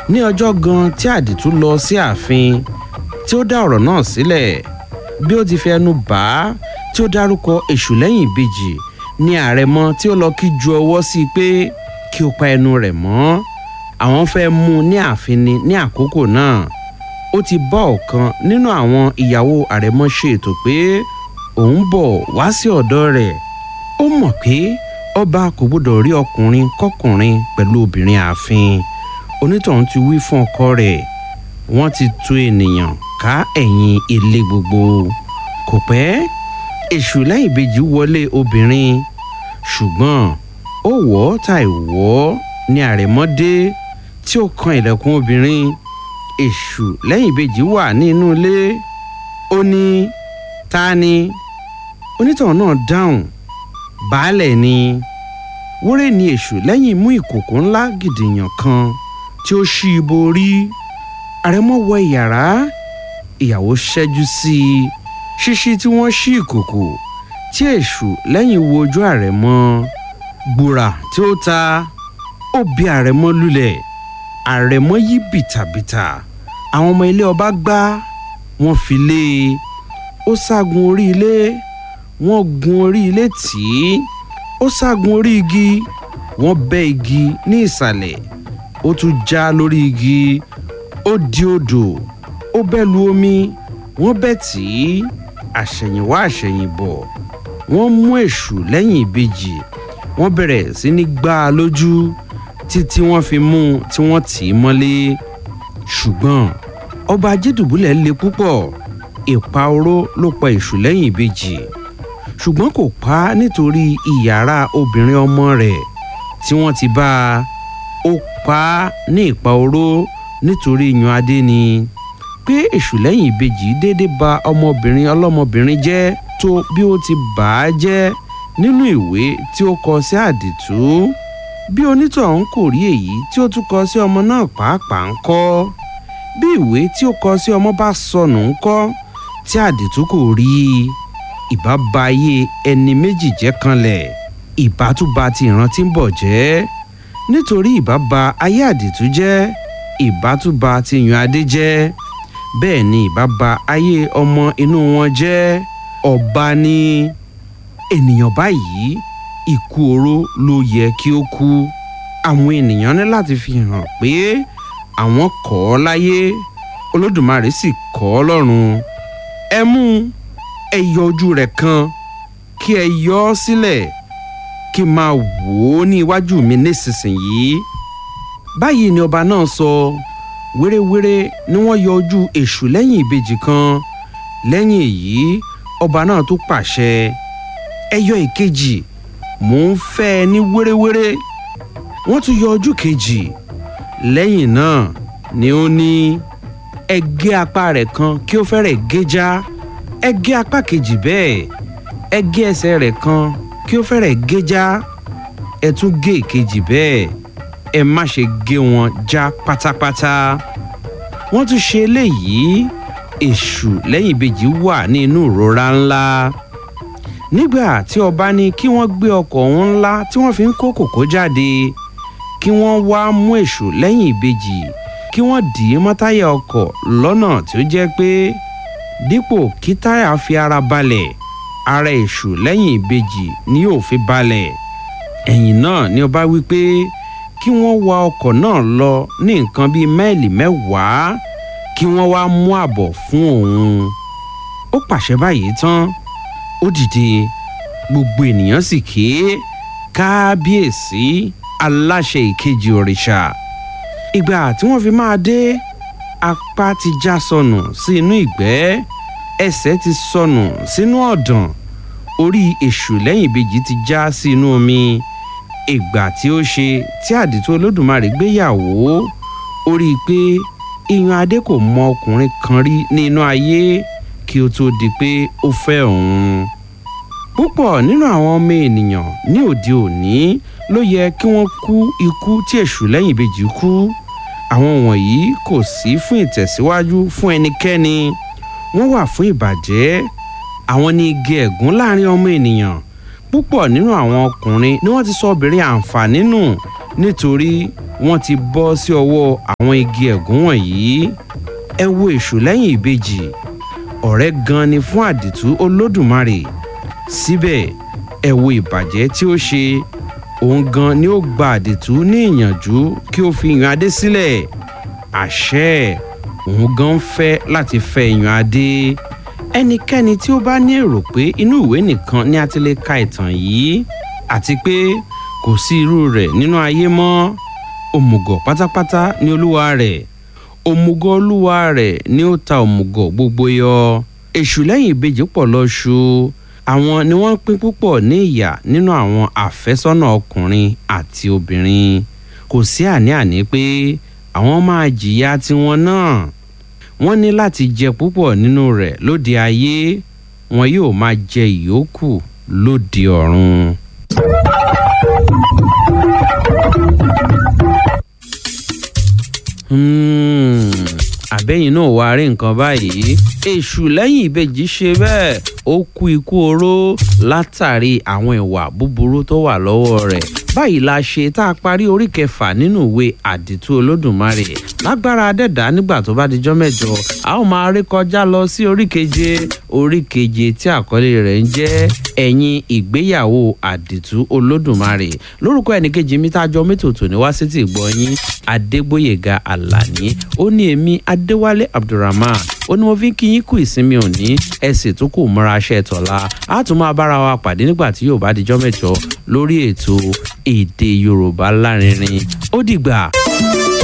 ní ọjọ́ gan tí àdìtú lọ sí ààfin tí ó dá ọ̀rọ̀ náà sílẹ̀ bí ó ti fi ẹnu bà á tí ó dárúkọ èṣù lẹ́yìn ìbejì ní àrẹ̀mọ tí ó lọ kí ju ọwọ́ sí i pé kí ó pa ẹnu rẹ̀ mọ́ àwọn fẹ́ mú un ní ààfin ni ní àkókò náà ó ti bá ọ̀kan nínú àwọn ìyàwó àrẹ̀mọ ṣe ètò pé òun bọ̀ wá sí ọ̀dọ̀ rẹ̀ ó mọ̀ pé ọba kò gbọdọ̀ rí ọkùnrin kọkùnrin pẹ̀lú obìnrin ààfin onítọ̀hún ti wí fún ọkọ rẹ̀ wọ́n ti tu ènìyàn ká ẹ̀yìn ilé gbogbo kò pẹ́ èṣù lẹ́yìn ìbejì wọlé obìnrin ṣùgbọ́n ó wọ̀ ọ́ tàì wọ̀ ọ́ ní àrẹ̀mọ́dé tí ó kan ilẹ̀kùn obìnrin èṣù lẹ́yìn ìbejì wà ní inú ilé ó ní ta ni onítọ̀hún náà dáhùn baálẹ̀ ni wúrẹ́ ni èṣù lẹ́yìn mú ìkòkò ńlá gìdìyàn kan tí ó ṣí ibo rí àrẹ̀mọ wọ yàrá ìyàwó ṣẹ́jú sí i ṣíṣí tí wọ́n ṣí ìkòkò tí èṣù lẹ́yìn wo ojú àrẹ̀mọ gbùrà tí ó ta ó bí àrẹ̀mọ lulẹ̀ àrẹ̀mọ yí bìtàbìtà àwọn ọmọ ilé ọba gbá wọn fi lé e ó ságun orí ilé wọ́n gun orí ilé tì í ó ságun orí igi wọ́n bẹ́ igi ní ìsàlẹ̀ ó tún já lórí igi ó di odò ó bẹ́ lu omi wọ́n bẹ́ tì í àṣẹ̀yìnwá àṣẹ̀yìnbọ̀ wọ́n mú èṣù lẹ́yìn ìbejì wọ́n bẹ̀rẹ̀ sí ní gbá a lójú títí wọ́n fi mú un tí wọ́n tì í mọ́lé ṣùgbọ́n ọba ajédùbúlẹ̀ le púpọ̀ ìpa oró ló pa èṣù lẹ́yìn ìbejì ṣùgbọ́n kò pa á nítorí ìyàrá obìnrin ọmọ rẹ̀ tí wọ́n ti bá a ó pa á ní ìpa oró nítorí yan adé ni pé èṣù lẹ́yìn ìbejì déédéé ba ọmọbìnrin ọlọ́mọbìnrin jẹ́ tó bí ó ti bà á jẹ́ nínú ìwé tí ó kọ sí àdìtú bí onítọ̀hún kò rí èyí tí ó tún kọ sí ọmọ náà pàápàá ń kọ́ bí ìwé tí ó kọ sí ọmọ bá sọnù ń kọ́ tí àdìtú kò rí i ìbá ba ayé ẹni méjì jẹ́ kanlẹ̀ ìbá tún ba ti ìran tí ń bọ̀ jẹ́ nítorí ìbá ba ayé àdìtú jẹ́ ìbá tún ba ti yan adé jẹ́ bẹ́ẹ̀ ni ìbá ba ayé ọmọ inú wọn jẹ́ ọba ní ènìyàn báyìí ikú oró ló yẹ kí ó kú àwọn ènìyàn ní láti fi hàn pé àwọn kọ̀ ọ́ láyé olódùmarè sì kọ̀ ọ́ lọ́run ẹ mú ẹ yọ ojú rẹ̀ kan kí ẹ yọ ọ́ sílẹ̀ kí n máa wò ó ní iwájú mi nísinsìnyí báyìí ni ọba náà sọ wéréwéré ni wọ́n yọ ojú èṣù lẹ́yìn ìbejì kan lẹ́yìn èyí ọba náà tún pàṣẹ ẹ yọ ìkejì mò ń fẹ́ ẹ ní wéréwéré wọ́n tún yọ ojú kejì lẹ́yìn náà ni ó ní ẹ gé apá rẹ̀ kan kí ó fẹ́rẹ̀ gé já ẹ gé apá kejì bẹ́ẹ̀ ẹ gé ẹsẹ̀ rẹ̀ kan kí ó fẹ́rẹ̀ gé já ẹ tún gé ìkejì bẹ́ẹ̀ ẹ má ṣe gé wọn já pátápátá wọ́n tún ṣe eléyìí èṣù lẹ́yìn ìbejì wà ní inú ìrora ńlá nígbà tí ọba ní kí wọ́n gbé ọkọ̀ ọ̀hún ńlá tí wọ́n fi ń kó kòkó jáde kí wọ́n wá mú èṣù lẹ́yìn ìbejì kí wọ́n dì í mọ́ táyà ọkọ̀ lọ́nà tí ó jẹ́ pé dípò kí táyà fi ara balẹ̀ ara èṣù lẹ́yìn ìbejì ni yóò fi balẹ̀ ẹ̀yìn náà ni ọba wí pé kí wọ́n wa ọkọ̀ náà lọ ní nǹkan bíi máìlì mẹ́wàá kí wọ́n wá mú àbọ̀ fún òun ó pàṣẹ báyìí tán ó dìde gbogbo ènìyàn sì ké kábíyèsí aláṣẹ ìkejì òrìṣà ìgbà tí wọ́n fi máa dé apá ti já sọnù sí inú ìgbẹ́ ẹsẹ̀ ti sọnù sínú ọ̀dàn orí èṣù lẹ́yìn ìbejì ti já sí inú omi ìgbà tí ó ṣe tí àdìtú olódùmarè gbéyàwó ó rí i pé iyan adé kò mọ ọkùnrin kan rí ní inú ayé kí ó tó di pé ó fẹ́ òun púpọ̀ nínú àwọn ọmọ ènìyàn ní òde òní ló yẹ kí wọ́n kú ikú tí èṣù lẹ́yìn ìbejì kú àwọn wọ̀nyí kò sí fún ìtẹ̀síwájú fún ẹnikẹ́ni wọ́n wà fún ìbàjẹ́ àwọn ní igi ẹ̀gún láàrin ọmọ ènìyàn púpọ̀ nínú àwọn ọkùnrin ni wọ́n ti sọ obìnrin àǹfààní nù nítorí wọ́n ti bọ́ sí ọwọ́ àwọn igi ẹ̀gún wọ̀nyí ẹ wo èṣù lẹ́yìn ìbejì ọ̀rẹ́ gan ni fún àdìtú olódùmarè síbẹ̀ ẹ wo ìbàjẹ́ tí ó ṣe òun gan ni ó gba àdìtú ní ìyànjú kí ó fi yan adé sílẹ̀ àṣẹ òun gan ń fẹ́ láti fẹ́ yan adé ẹnikẹ́ni tí ó bá ní èrò pé inú ìwé nìkan ni a ti lè ka ìtàn yìí àti pé kò sí irú rẹ̀ nínú ayé mọ́ òmùgọ̀ pátápátá ni olúwa rẹ̀ òmùgọ̀ olúwa rẹ̀ ni ó ta òmùgọ̀ gbogbo yọ èṣù lẹ́yìn ìbejì pọ̀ lọ́ṣù àwọn ni wọ́n pín púpọ̀ ní ìyà nínú àwọn àfẹ́sọ́nà ọkùnrin àti obìnrin kò sí àní-àní pé àwọn máa jìyà tiwọn náà wọ́n ní láti jẹ púpọ̀ nínú rẹ̀ lóde ayé wọn yóò máa jẹ ìyókù lóde ọ̀run. Hmm, àbẹ́yìn náà wàá rí nǹkan báyìí èṣù lẹ́yìn ìbejì ṣe bẹ́ẹ̀ ó kú ikú oró látàrí àwọn ìwà búburú tó wà lọ́wọ́ rẹ̀ báyìí la ṣe tá a parí orí kẹfà nínú ìwé àdìtú olódùmarè lágbára adẹ́dá nígbà tó bá dijọ́ mẹ́jọ a ó máa rí kọjá lọ sí orí keje orí keje tí àkọlé rẹ̀ ń jẹ́ ẹ̀yìn ìgbéyàwó àdìtú olódùmarè lórúkọ ẹnìkejì mi tá a jọ mẹ́tòtò ní wá sí ti gbọ́ yín adégbòyèga àlàní ó ní èmi adéwálé abdulrahman ó ní mo fi ń kí yín kú ìsinmi òní ẹ sì tún kù mọ́ra aṣẹ́ tọ̀la a tún máa bára wa pàdé nígbà tí yóò bá dijọ́ mẹ́jọ lórí ètò èdè yorùbá lárinrin ó dìgbà.